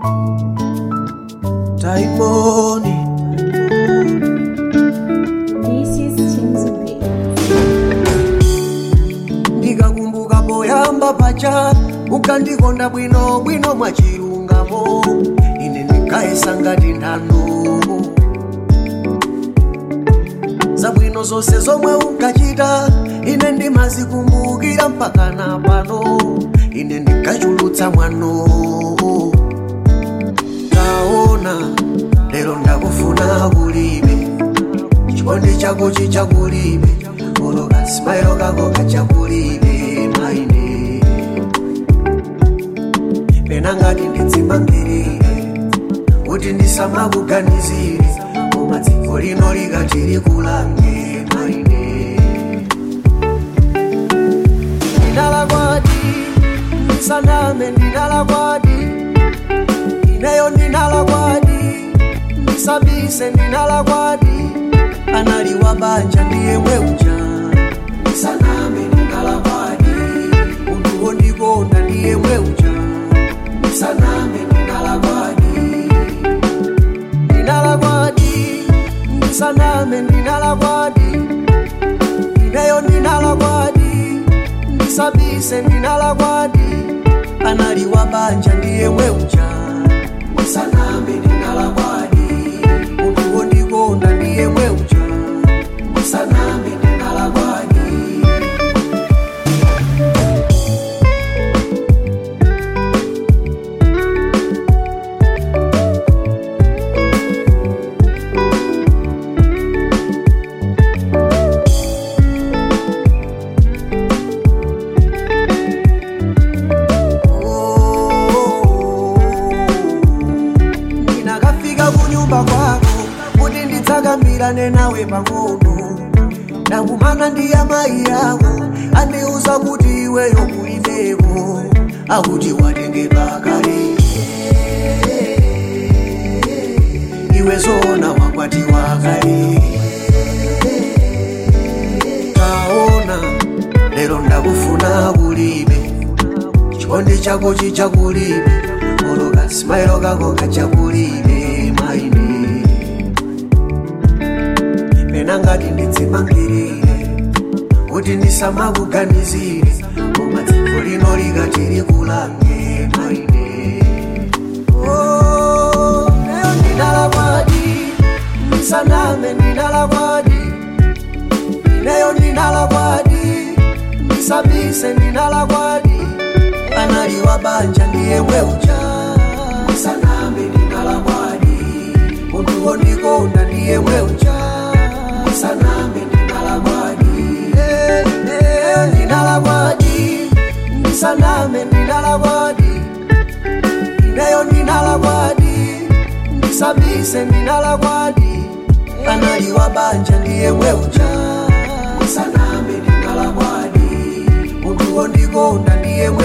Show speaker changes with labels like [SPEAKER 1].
[SPEAKER 1] taimoni
[SPEAKER 2] This is Chinzubi.
[SPEAKER 1] ndikakumbuka poyamba pacha ukandikonda bwino bwino mwachilungamo ine ndikayesa ngati nthano zabwino zonse zomwe unkachita ine ndimazikumbukira mpaka na pano ine ndikachulutsa mwano taona lero ndakufuna kulibe chikondi chako chichakulibe oloka simairo kako kachakulibe maine pena ngati ndidzimangirire kuti ndisamakuganizire koma dziko lino likati likulange maine ndinalakwadi ndisaname ndinalakwadi ineyo ndinalakwadi ndisabise ndinalakwadi analiwa banja ndiye mweuja ndisaname ndinalakwadi munthu wondikonda ndiye mweuja ndisaname ndinalakwadi ndinalakwadi ndisaname ndinalakwadi ineyo ndinalakwadi ndisabise ndinalakwadi analiwa banja ndiye mweuja ndisaname ndinalakwadi munthu wondikonda ndiye mweuja ndisaname ndinalakwadi ndinakafika kunyumba kwako kuti ndidzakambirane nawe pang'ono ndakumana ndi amayi ako andiuza kuti iweyo kulibeko akuti watengedwa kale iwe zona wakwatiwa kale taona lero ndakufuna kulibe chikondi chako chichakulibe oloka simairo kako kachakulibe maine pena ngati ndidzimangirire kuti ndisamakuganizire koma dziko lino likati likulange maine Oh, lero ndinalakwadi ndisaname ndinalakwadi ineyo ndinalakwadi ndisabise ndinalakwadi analiwa banja ndiye mweuja ndisaname ndinalakwadi munthu wondikonda ndiye mweuja ndisaname ndinalakwadi Eh, eh, ndinalakwadi ndisaname ndinalakwadi ineyo ndinalakwadi ndisabise ndinalakwadi analiwa banja ndiye mweuja ndisaname ndinalakwadi munthu wondikonda ndiye mweuja